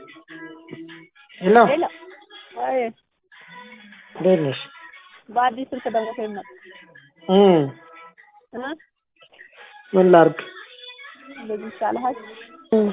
ሄሎ ሄሎ አይ እንዴት ነሽ? በአዲስ ስልክ ደግሞ ከይመጣ እም እ ምን ላድርግ? እንደዚህ ይሻልሃል። እም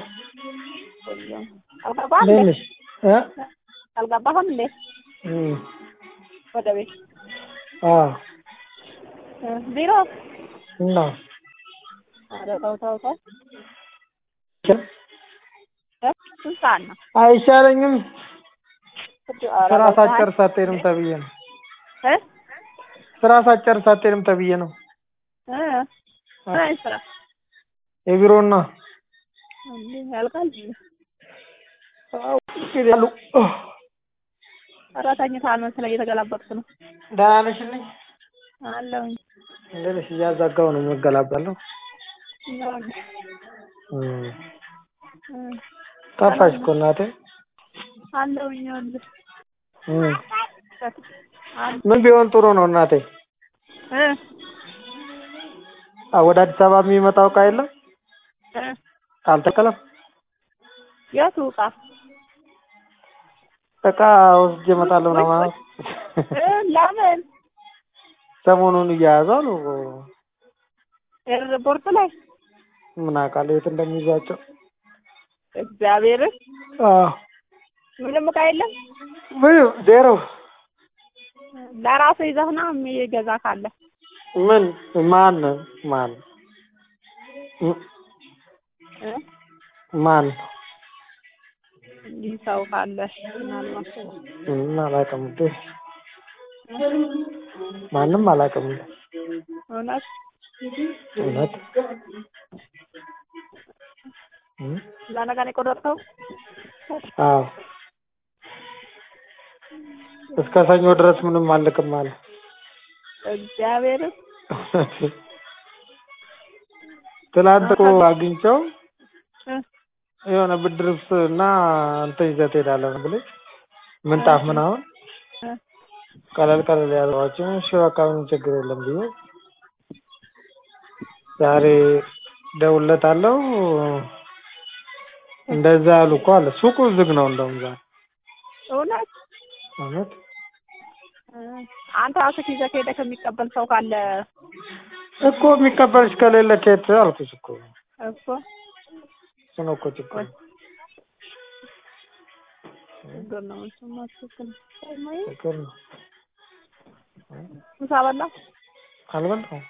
አልገባህም እንዴት እንዴ? ነሽ? እ አልገባህም እንዴ? እም ወደ ቤት አዎ እ ቢሮ እና ኧረ ተው ተው ተው ቸ- እ ስንት ሰዓት ነው? አይሻለኝም? ኧረ ስራ በቃ ሳትጨርስ አትሄድም ተብዬ ነው። እ ስራ ሳትጨርስ አትሄድም ተብዬ ነው። እ ምን አይነት ስራ የቢሮና እንዴ ያልቃል እንዴ? አዎ እንግዲህ አሉ ኧረ ተኝተሃል መሰለኝ እየተገላበጥክ ነው። ደህና ነሽልኝ? አለሁኝ እንዴት ነሽ? እያዛጋሁ ነው የምገላበለው። ነው እንዴ? እም እ ጠፋሽ እኮ እናቴ። አለሁኝ ይኸውልህ እም አለ ምን ቢሆን ጥሩ ነው እናቴ? እ አ ወደ አዲስ አበባ የሚመጣው እቃ የለም? እ አልተከለም? የቱ ዕቃ እቃ ወስጄ እመጣለሁ ነው ማለት እ ለምን ሰሞኑን እያያዙ አሉ። ኤርፖርት ላይ ምን አውቃለሁ የት እንደሚይዟቸው። እግዚአብሔርን አዎ ምንም ዕቃ የለም። ምን ዜሮ ለራስህ ይዘህ ና የሚገዛ ካለ ምን ማን ማን ም- እ ማን እንዲህ ሰው ካለ ምናልባት ምን አላውቅም እንዴ ማንም አላውቅም እንዴ እውነት እውነት እም? ለነገ ነው የቆረጥከው? አዎ እስከ ሰኞ ድረስ ምንም አልልክም አለ እግዚአብሔርን ትላንት እኮ አግኝቼው እ የሆነ ብርድ ልብስ እና እንትን ይዘህ ትሄዳለህ ብለኝ ምንጣፍ ምናምን እ ቀለል ቀለል ያለዋቸው እሺ በቃ ምንም ችግር የለም ብዬ ዛሬ እደውልለታለሁ እንደዛ ያሉ እኮ አለ ሱቁ ዝግ ነው እንደውም ዛሬ እውነት እውነት እ አንተ ራስህ ይዘህ ሄደህ ከሚቀበል ሰው ካለ እኮ የሚቀበልሽ ከሌለ ከየት አልኩሽ እኮ እኮ እሱ ነው እኮ ችግሩ ችግር ነው እሱማ ትክክል ነው። እማዬ ችግር ነው ምሳ በላህ? አልበላሁም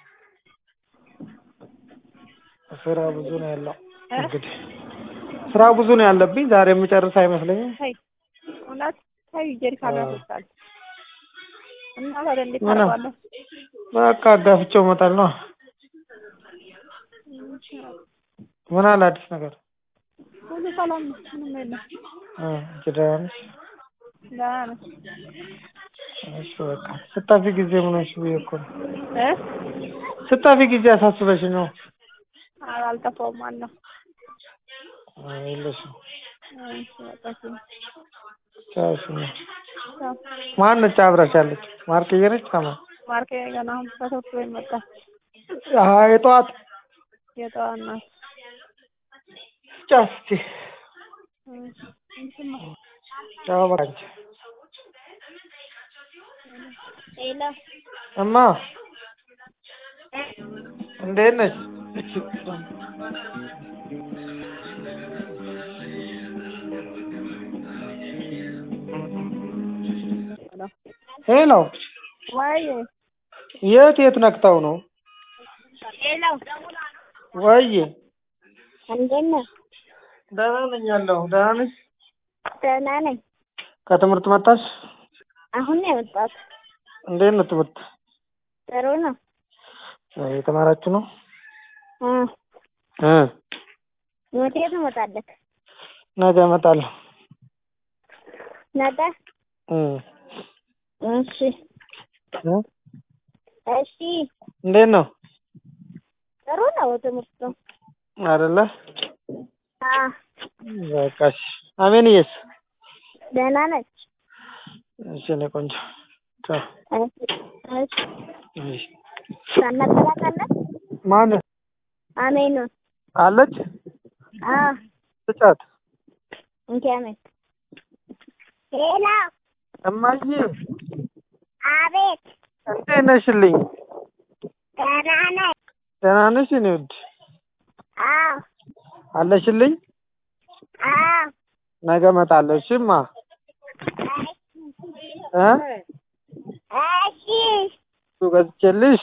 ስራ ብዙ ነው ያለው እ እንግዲህ ስራ ብዙ ነው ያለብኝ ዛሬ የምጨርስ አይመስለኝም ተይ እውነት ተይ ጀሪካን አዎ። ያስወጣል እና ታዲያ እንዴት ምን? ታደርገዋለህ? በቃ አጋፍቼው እመጣለሁ ነው ምን አለ አዲስ ነገር ሁሉ ሰላም ነው ምንም የለም እ አንቺ ደህና ነሽ ደህና ነኝ እሺ በቃ ስታፊ ጊዜ ምን ሆንሽ ብዬሽ እኮ ነው እ ስታፊ ጊዜ አሳስበሽ ነው ኧረ አልጠፋሁም አለሁ አይ የለሽም እሺ በቃ እሺ ቻው እሺ ነው ቻው ማነች አብራሽ ያለች ማርክዬ ነች ከማን ማርኬ ገና አሁን ከትምህርት ቤት መጣ አሀ የጠዋት የጠዋት ናት ቻው እስኪ እ እንትን ነው ቻው በቃ አንቺ ሄሎ እማ እንዴት ነሽ ሄሎ ሄሎ ወይ የት የት ነክተው ነው ሄሎ ወይዬ እንዴት ነህ? ደህና ነኝ ያለሁ ደህና ነሽ ደህና ነኝ። ከትምህርት መጣሽ አሁን ነው የወጣሁት። እንዴት ነው ትምህርት ጥሩ ነው። የተማራችሁ ነው እ እ መቼ ትመጣለህ? ነገ እመጣለሁ ነገ? እ እሺ እ እሺ። እንዴት ነው ጥሩ ነው ትምህርቱ። አይደለ አ በቃ እሺ አሜንዬስ ደህና ነች። እሺ እኔ ቆንጆ ቻው እሺ እሺ። እሺ ሳናገራታለን ማን አሜኑን አለች አ ስጫት እንኪ አሜን ሄሎ እማዬ አቤት እንዴት ነሽልኝ? ደህና ነኝ ደህና ነሽ? የእኔ ውድ አዎ አለሽልኝ? አዎ ነገ እመጣለሁ። እሺ እማ እ እሺ እሱ ገዝቼልሽ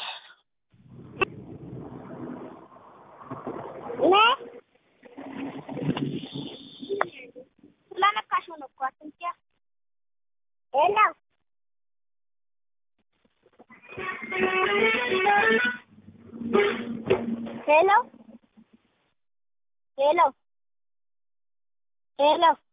ነ ስለነካሽ ነው እኮ አትንኪ ሄሎ ሄሎ ሄሎ ሄሎ